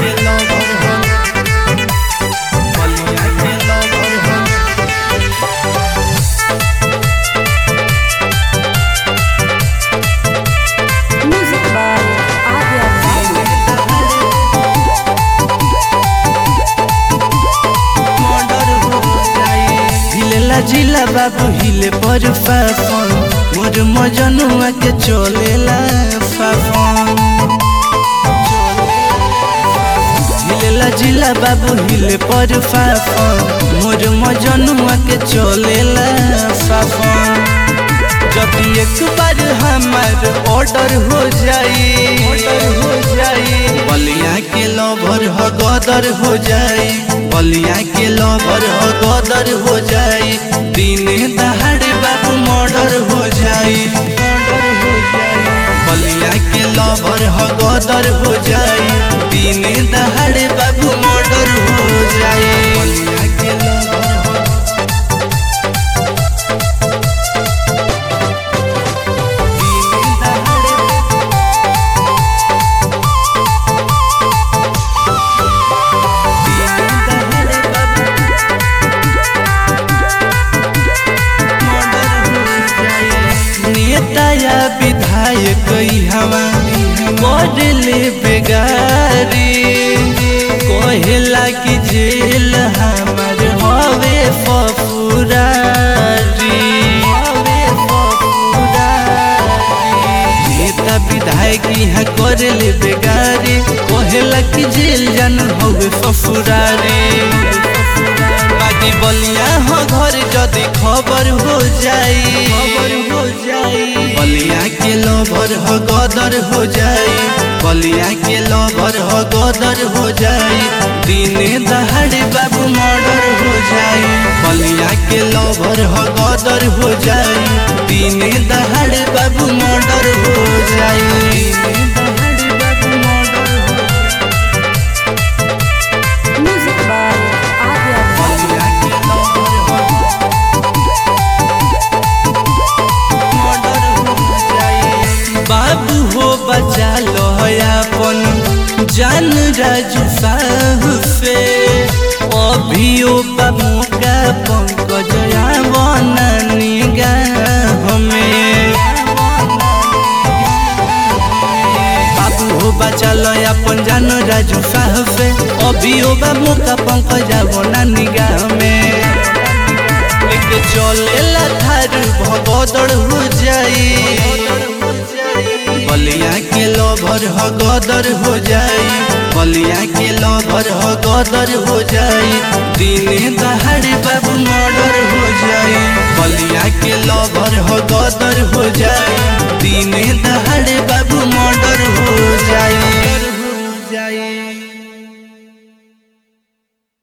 के लवर हो बलिया के लवर हो Music by Adya Babu. हिलेला जिला बाबू हिले पर फाफन मोर मजनुआ के चलेला फाफन हिलेला जिला बाबू हिले पर फाफन मोर मजनुआ के चलेला फाफन जब एक बार हमार ऑर्डर हो जाई ऑर्डर हो जाई बलिया के लवर हो गदर हो जाई बलिया के लवर हो गदर हो जाई दिने दहाड़े बाबू मर्डर हो जाई मर्डर हो जाई बलिया के लवर हो गदर हो जाई दिने दहाड़े बाबू मर्डर हो जाई बलिया के लवर हो दिने दहाड़े दिने दहाड़े बाबू नेता या विधायक हवा बदले बेगारी कहेला कि जेल हमार हवे फफुरारी हवे फफुरारी नेता विधायक यहाँ करेले बेगारी कहेला कि जेल जान हवे फफुरारी बाकी बलिया हो घर जदि खबर हो जाई खबर हो जाई बलिया के लवर हो गदर हो जाई बलिया के लवर हो गदर हो जाई दिने दहाड़े बाबू मर्डर हो जाई बलिया के लवर हो गदर हो जाई दिने दहाड़े बाबू मर्डर हो जाई दिने दहाड़े बाबू मर्डर हो Music by Adya Babu. बलिया के लवर हो बाबू हो बचा लो अपन जान राजू साहु से अभियो बाबू का पंकज बना निगाह में बाबू हो बचा लो अपन जान राजू साहु से अभियो बाबू का पंकज बना निगाह में लेके चलेला थार भगदड़ हो जाई बलिया के लभर हो गदर हो जाई बलिया के लभर हो गदर हो जाई दिने दहाड़े बाबू मर्डर हो जाई बलिया के लभर हो गदर हो जाई दिने दहाड़े